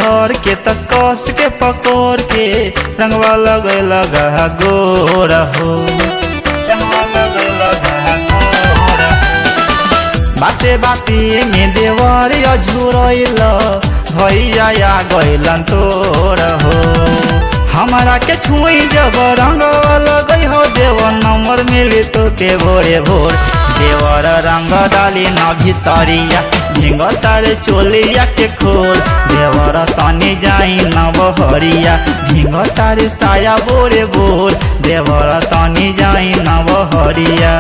धर के त कस के पकोर के रंगवा लगे लगा गोर हो रंगवा लगे लगा गोर हो। बाते बाते में देवर अझुरैल भैया या गैलन तोर हो हमारा के छुई जब रंग लगई हो देव नंबर मिली तो के भोरे भोर देवर रंग डाली न भितरिया झिंग तारे चोलिया के खोल देवर तनी जाई न बहरिया झिंग तारे साया बोरे बोल देवर तनी जाई न बहरिया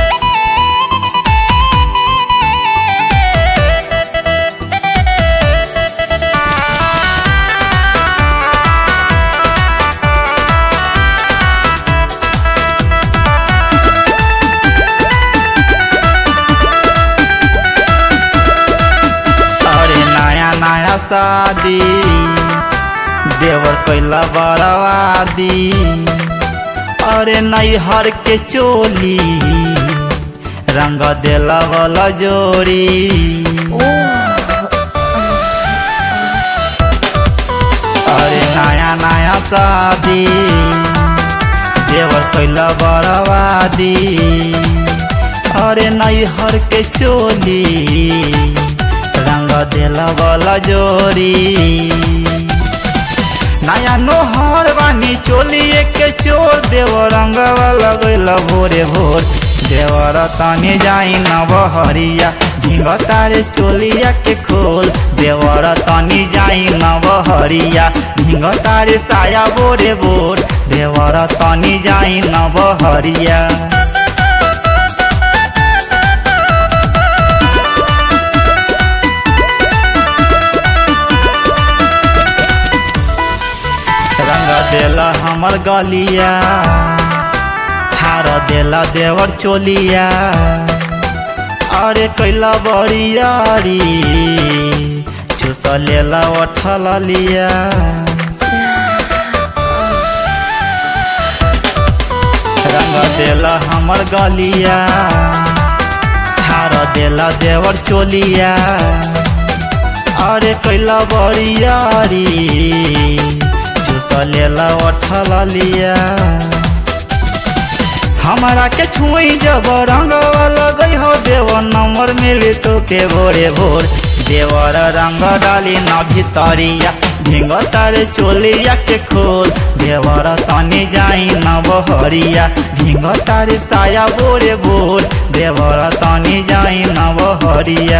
अरे नया नया शादी देवर कैला बरवादी अरे नैहर के चोली रंग देला वाला जोड़ी अरे नया नया शादी देवर कैला बरवादी अरे नैहर के चोली रंग देला वाला जोड़ी नया नोहर बानी चोली के चोर देव रंग वाला गैला भोरे भोर देवर तनी जाई न बहरिया ढिंग तारे चोलिया के खोल देवर तनी जाई न बहरिया ढिंग तारे साया बोरे बोर देवर तनी जाई न बहरिया रंग देला हमर गलिया हार देला देवर चोलिया अरे कैला बरियारी चुस लेला उठल लिया रंग देला हमर गलिया हार देला देवर चोलिया अरे कैला बरियारी चुस लेला उठल लिया हमारा के छुई जब रंग लगई हो देव नंबर मिली तो के भोरे भोर देवर रंग डाली न भितरिया ढिंग तारे चोलिया के खोल देवर तनी जाई न बहरिया ढिंग तारे साया बोरे बोल देवर तनी जाई न बहरिया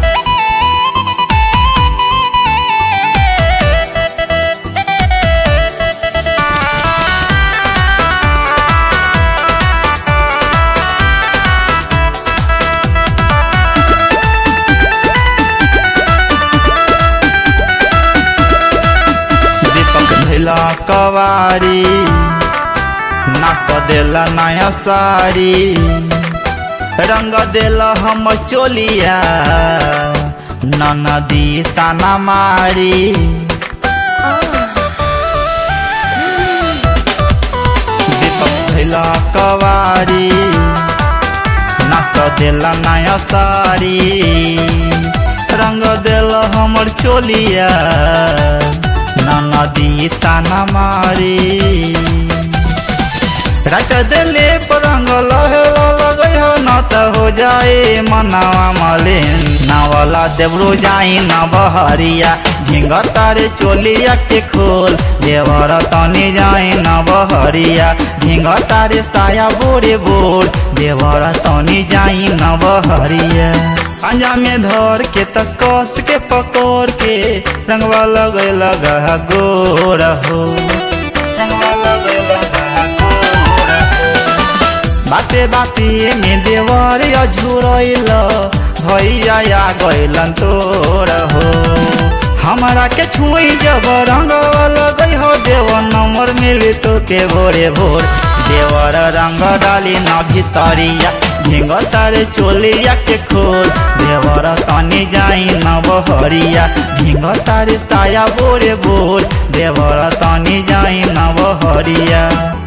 दीपक भेला कवारी नाच देला नया साड़ी रंग देला हम चोलिया ननदी ताना मारी दीपक भेला कवारी नाच देला नया साड़ी रंग देला हमर चोलिया नदी ताना मारी रट देले परंग लहे लगे हो न त हो जाए मनावा मलिन नावला देवरो जाई न बहरिया झिंग तारे चोलिया के खोल देवर तनी जाई न बहरिया झिंग तारे साया बोरे बोल देवर तनी जाई न बहरिया पंजा में धर के त कस के पकोर के रंगवा लगे लगा गोर हो रंगवा लगे लगा गोर हो। बाते बाते में देवर अझुरैल भैया या गैलन तोर हो हमारा के छुई जब रंग लगई हो देव नंबर मिली तो के भोरे भोर देवर रंग डाली न भितरिया झिंग तारे चोलिया के खोल देवर तनी जाई न बहरिया झिंग तारे साया बोरे बोल देवर तनी जाई न बहरिया